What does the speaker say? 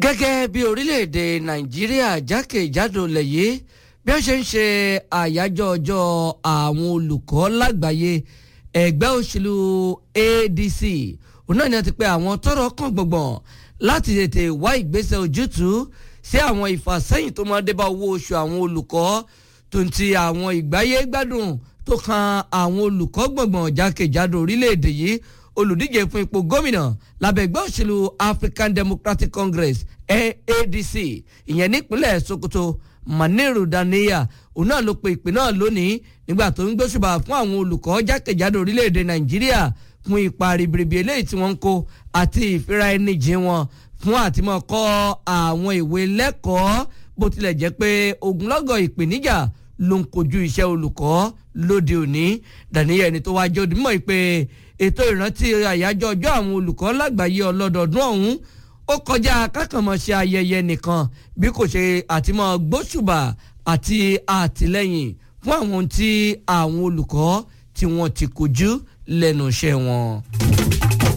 gẹ́gẹ́ bí orílẹ̀-èdè nàìjíríà jákèjádò lẹ̀yẹ bí wọ́n ṣe ń ṣe àyájọ́ ọjọ́ àwọn olùkọ́ lágbàáyé ẹgbẹ́ òṣèlú ADC òun náà ni a ti pe àwọn tọ́rọ̀ kàn gbọ̀ngbọ̀n láti tètè wá ìgbésẹ̀ ojútùú sí àwọn ìfàsẹ́yìn tó máa débá owó oṣù àwọn olùkọ́ tó ń ti àwọn ìgbáyé gbádùn tó kan àwọn olùkọ́ gbọ̀ngbọ̀n jákèjádò orílẹ̀-èdè yìí olùdíje fún ipò gómìnà lábẹ́ ẹgbẹ́ òṣèlú African Democratic Congress ADC ìyẹn nípínlẹ̀ Sokoto Maniru Daniya òun náà ló pe ìpè náà lónìí nígbà tó ń gbóṣùbà fún àwọn olùkọ́ jákèjádò orílẹ̀-èdè Nàìjíríà fún ipa ribiribi eléyìí tí wọ́n ń kó àti ìfira ẹni jìn wọn fún àtìmọ́ kọ́ àwọn ìwé lẹ́kọ̀ọ́ bó tilẹ̀ jẹ́ pé ogunlọ́gọ̀ ìpèníjà ló ń kojú iṣẹ́ olùkọ́ lóde òní Daniya ẹni tó wájú òdìmọ̀ ìpè ètò ìrántí àyájọ́ ọjọ́ àwọn olùkọ́ lágbàáyé ọlọ́dọọdún ọ̀hún ó kọjá kákànmọ́ṣe ayẹyẹ nìkan bí kò ṣe àtìmọ́ gbóṣùbà àti àtìlẹ́yìn fún àwọn tí àwọn olùkọ́ tí wọ́n ti kojú lẹ́nu iṣẹ́ wọn.